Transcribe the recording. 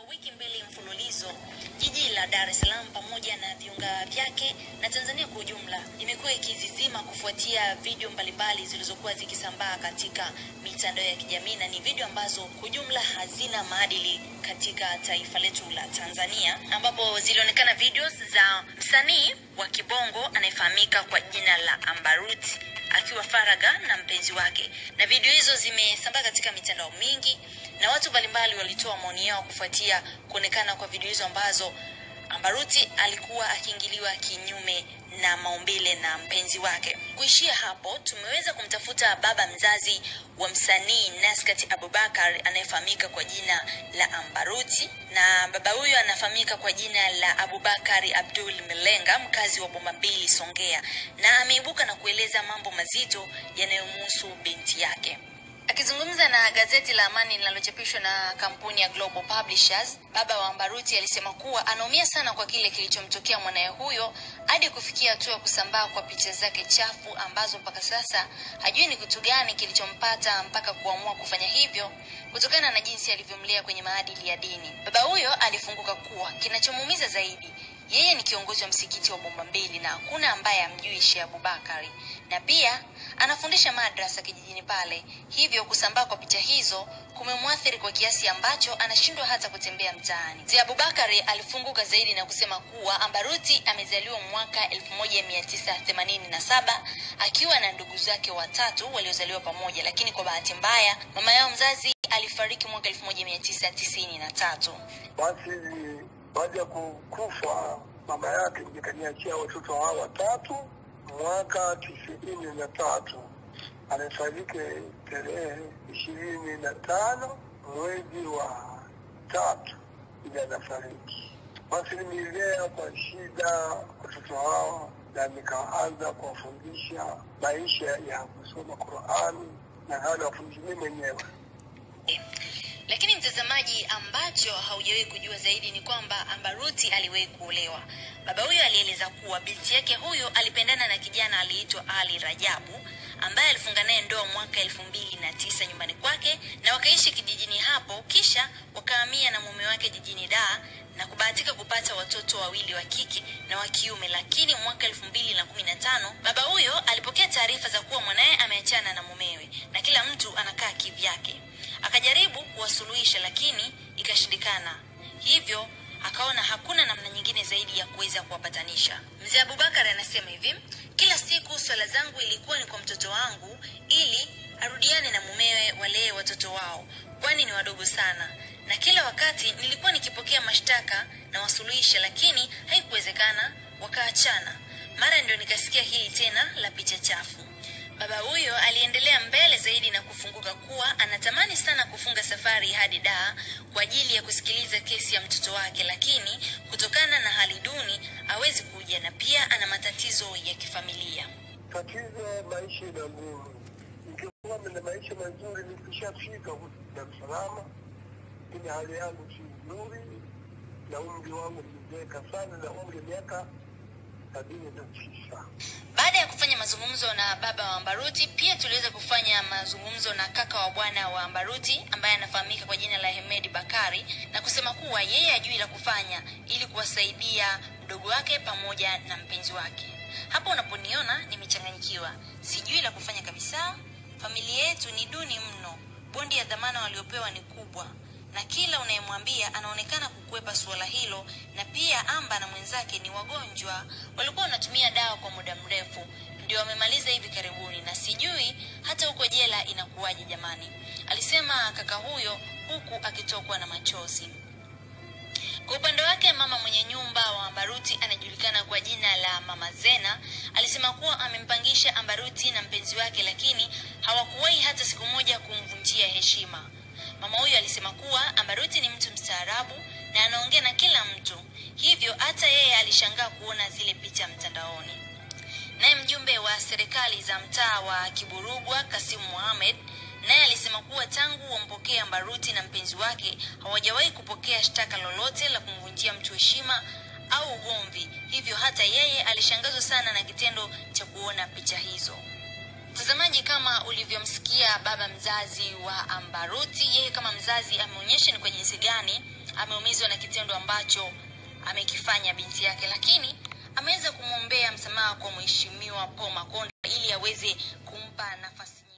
wiki mbili mfululizo, jiji la Dar es Salaam pamoja na viunga vyake na Tanzania kwa ujumla imekuwa ikizizima kufuatia video mbalimbali zilizokuwa zikisambaa katika mitandao ya kijamii, na ni video ambazo kwa ujumla hazina maadili katika taifa letu la Tanzania, ambapo zilionekana videos za msanii wa kibongo anayefahamika kwa jina la Ambaruti akiwa faraga na mpenzi wake, na video hizo zimesambaa katika mitandao mingi na watu mbalimbali walitoa maoni yao kufuatia kuonekana kwa video hizo ambazo Ambaruti alikuwa akiingiliwa kinyume na maumbile na mpenzi wake. Kuishia hapo, tumeweza kumtafuta baba mzazi wa msanii Naskat Abubakar anayefahamika kwa jina la Ambaruti, na baba huyo anafahamika kwa jina la Abubakari Abdul Milenga, mkazi wa Bomba Mbili, Songea, na ameibuka na kueleza mambo mazito yanayomhusu binti yake. Akizungumza na gazeti la Amani linalochapishwa na kampuni ya Global Publishers, baba wa Ambaruti alisema kuwa anaumia sana kwa kile kilichomtokea mwanaye huyo hadi kufikia hatua ya kusambaa kwa picha zake chafu ambazo mpaka sasa hajui ni kitu gani kilichompata mpaka kuamua kufanya hivyo kutokana na jinsi alivyomlea kwenye maadili ya dini. Baba huyo alifunguka kuwa kinachomuumiza zaidi yeye ni kiongozi wa msikiti wa Bomba Mbili na hakuna ambaye amjui Sheikh Abubakari, na pia anafundisha madrasa kijijini pale. Hivyo kusambaa kwa picha hizo kumemwathiri kwa kiasi ambacho anashindwa hata kutembea mtaani. Mzee Abubakari alifunguka zaidi na kusema kuwa Ambaruti amezaliwa mwaka 1987 akiwa na ndugu zake watatu waliozaliwa pamoja, lakini kwa bahati mbaya mama yao mzazi alifariki mwaka 1993. Basi baada ya kukufa mama yake nikaniachia watoto hao watatu mwaka tisini na tatu. Amefariki tarehe ishirini na tano mwezi wa tatu ili anafariki. Basi nimelea kwa shida watoto hao na nikaanza kuwafundisha maisha ya kusoma Qurani na hali wafundisha mimi mwenyewe. Lakini mtazamaji, ambacho haujawahi kujua zaidi ni kwamba Ambaruti aliwahi kuolewa. Baba huyo alieleza kuwa binti yake huyo alipendana na kijana aliitwa Ali Rajabu ambaye alifunga naye ndoa mwaka elfu mbili na tisa nyumbani kwake na wakaishi kijijini hapo, kisha wakahamia na mume wake jijini Dar na kubahatika kupata watoto wawili wa kike na wa kiume. Lakini mwaka elfu mbili na kumi na tano baba huyo alipokea taarifa za kuwa mwanaye ameachana na mumewe na kila mtu anakaa kivyake. Akajaribu kuwasuluhisha lakini ikashindikana, hivyo akaona hakuna namna nyingine zaidi ya kuweza kuwapatanisha. Mzee Abubakar anasema hivi, kila siku swala zangu ilikuwa ni kwa mtoto wangu ili arudiane na mumewe, walee watoto wao, kwani ni wadogo sana, na kila wakati nilikuwa nikipokea mashtaka na wasuluhisha, lakini haikuwezekana, wakaachana. Mara ndio nikasikia hili tena la picha chafu. Baba huyo aliendelea mbele zaidi na kufunguka kuwa anatamani sana kufunga safari hadi Dar kwa ajili ya kusikiliza kesi ya mtoto wake, lakini kutokana na hali duni hawezi kuja, na pia ana matatizo ya kifamilia. Tatizo maisha ina ngumu. Nikiwa na maisha mazuri, nikishafika huku Dar es Salaam, lakini hali yangu si nzuri, na umri wangu nimezeeka sana, na umri wa miaka sabini na tisa. Baada ya kufanya mazungumzo na baba wa Ambaruti, pia tuliweza kufanya mazungumzo na kaka wa bwana wa Ambaruti ambaye anafahamika kwa jina la Hemedi Bakari na kusema kuwa yeye hajui la kufanya ili kuwasaidia mdogo wake pamoja na mpenzi wake. Hapo unaponiona nimechanganyikiwa, sijui la kufanya kabisa. Familia yetu ni duni mno, bondi ya dhamana waliopewa ni kubwa na kila unayemwambia anaonekana kukwepa suala hilo, na pia Amba na mwenzake ni wagonjwa, walikuwa wanatumia dawa kwa muda mrefu, ndio wamemaliza hivi karibuni, na sijui hata huko jela inakuwaje jamani, alisema kaka huyo huku akitokwa na machozi. Kwa upande wake mama mwenye nyumba wa Ambaruti anajulikana kwa jina la Mama Zena alisema kuwa amempangisha Ambaruti na mpenzi wake, lakini hawakuwahi hata siku moja kumvunjia heshima. Mama huyo alisema kuwa Ambaruti ni mtu mstaarabu na anaongea na kila mtu, hivyo hata yeye alishangaa kuona zile picha mtandaoni. Naye mjumbe wa serikali za mtaa wa Kiburugwa Kasimu Mohamed naye alisema kuwa tangu wampokee Ambaruti na mpenzi wake hawajawahi kupokea shtaka lolote la kumvunjia mtu heshima au ugomvi, hivyo hata yeye alishangazwa sana na kitendo cha kuona picha hizo. Mtazamaji, kama ulivyomsikia baba mzazi wa Ambaruti, yeye kama mzazi ameonyesha ni kwa jinsi gani ameumizwa na kitendo ambacho amekifanya binti yake, lakini ameweza kumwombea msamaha kwa mheshimiwa Paul Makonda ili aweze kumpa nafasi